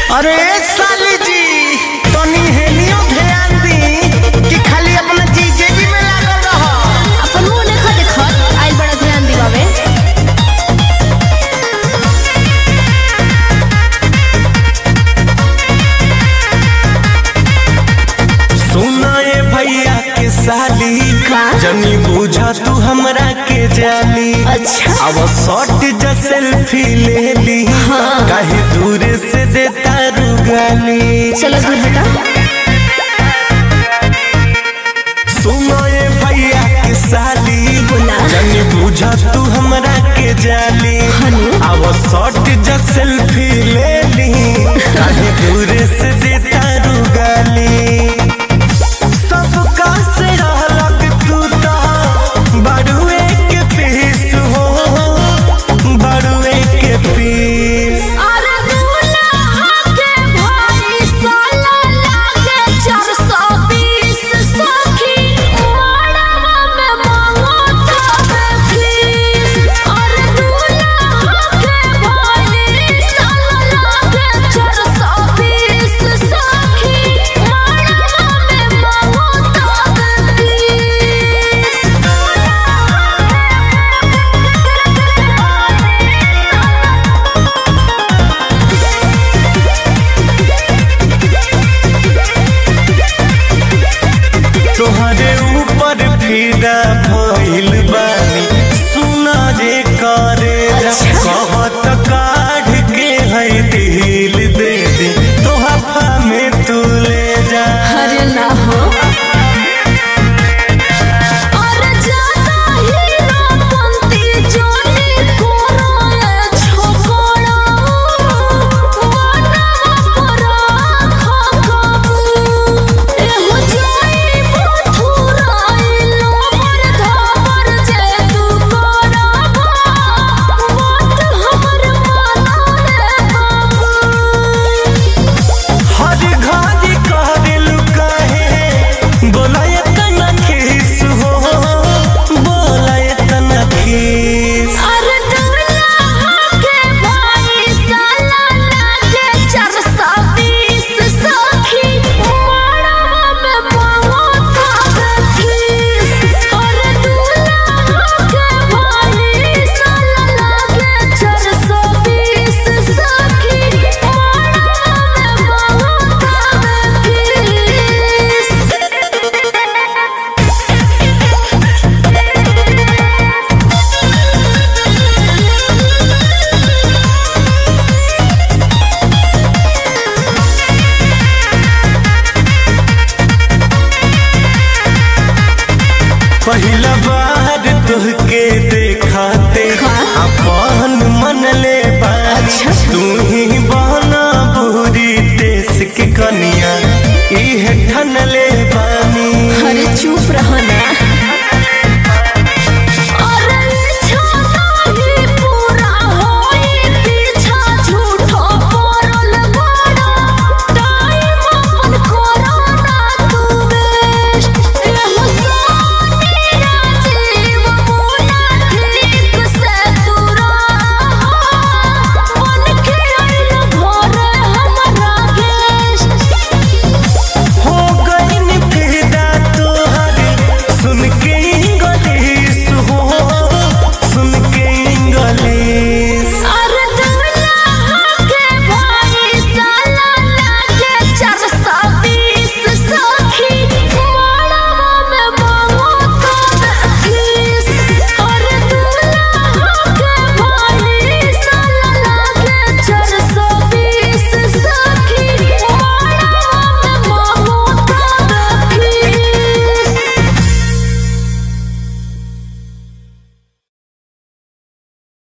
अरे साली जी तनी हेनियो ध्यान दी कि खाली अपना जीजेबी में लागल रह अपन मुंह देखा देखत आइल बड़ा ध्यान दिवावे सुना ये भैया के साली का? जनी बुझा तू हमरा के जाली अच्छा। अब शॉट जा सेल्फी ले ली काहे दूर से देता रुगाली चलो दूर हटा सुनो ये भैया के साली बोला। जनी बुझा तू हमरा के जाली हनु? अब शॉट जा सेल्फी ले ली